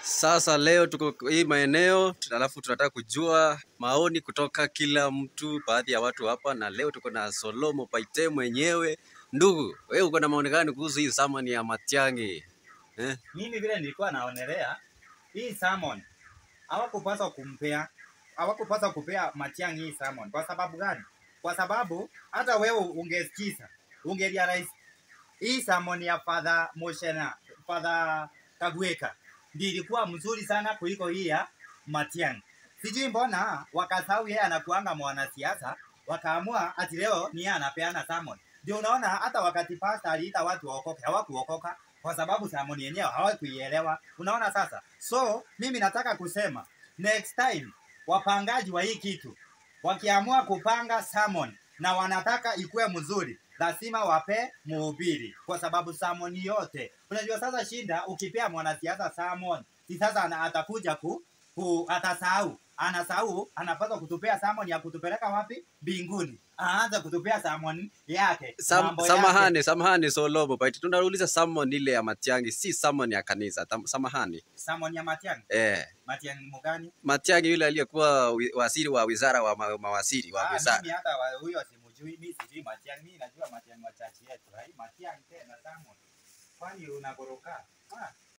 Sasa leo tuko hii maeneo, alafu tunataka kujua maoni kutoka kila mtu, baadhi ya watu hapa, na leo tuko na Solomo Paite mwenyewe. Ndugu, wewe uko na maoni gani kuhusu hii samani ya Matiang'i eh? Mimi vile nilikuwa naonelea hii salmon hawakupaswa kumpea hawakupaswa kupea Matiang'i hii salmon. Kwa sababu gani? Kwa sababu hata wewe ungesikiza ungerealize hii salmon ya Father Moshena, Father Kagweka ndio ilikuwa mzuri sana kuliko hii ya Matiang'i. Sijui mbona wakasahau yeye anakuanga mwanasiasa, wakaamua ati leo ni yeye anapeana salmon. Ndio unaona hata wakati pasta aliita watu waokoke, hawakuokoka kwa sababu salmon yenyewe hawakuielewa. Unaona sasa? So mimi nataka kusema next time wapangaji wa hii kitu wakiamua kupanga salmon na wanataka ikuwe mzuri, lazima wape mhubiri, kwa sababu salmon yote unajua. Sasa shinda ukipea mwanasiasa salmon, si sasa ana- atakuja ku, ku atasahau anasahau, anapaswa kutupea salmon ya kutupeleka wapi? Mbinguni. Aanze kutupea salmon yake Sam, mambo yake. samahani, samahani Solomo Paite, tunauliza salmon ile ya Matiang'i, si salmon ya kanisa. Tam, samahani Salmon ya Matiang'i. eh, Matiang'i mugani? Matiang'i yule aliyekuwa wi- waziri wa wizara wa ma, mawaziri wa Ah, wizara mimi hata wa- huyo simjui, mimi sijui Matiang'i. Mimi najua Matiang'i wa chachi yetu. Hai Matiang'i tena salmon. Kwani unagoroka? Ah,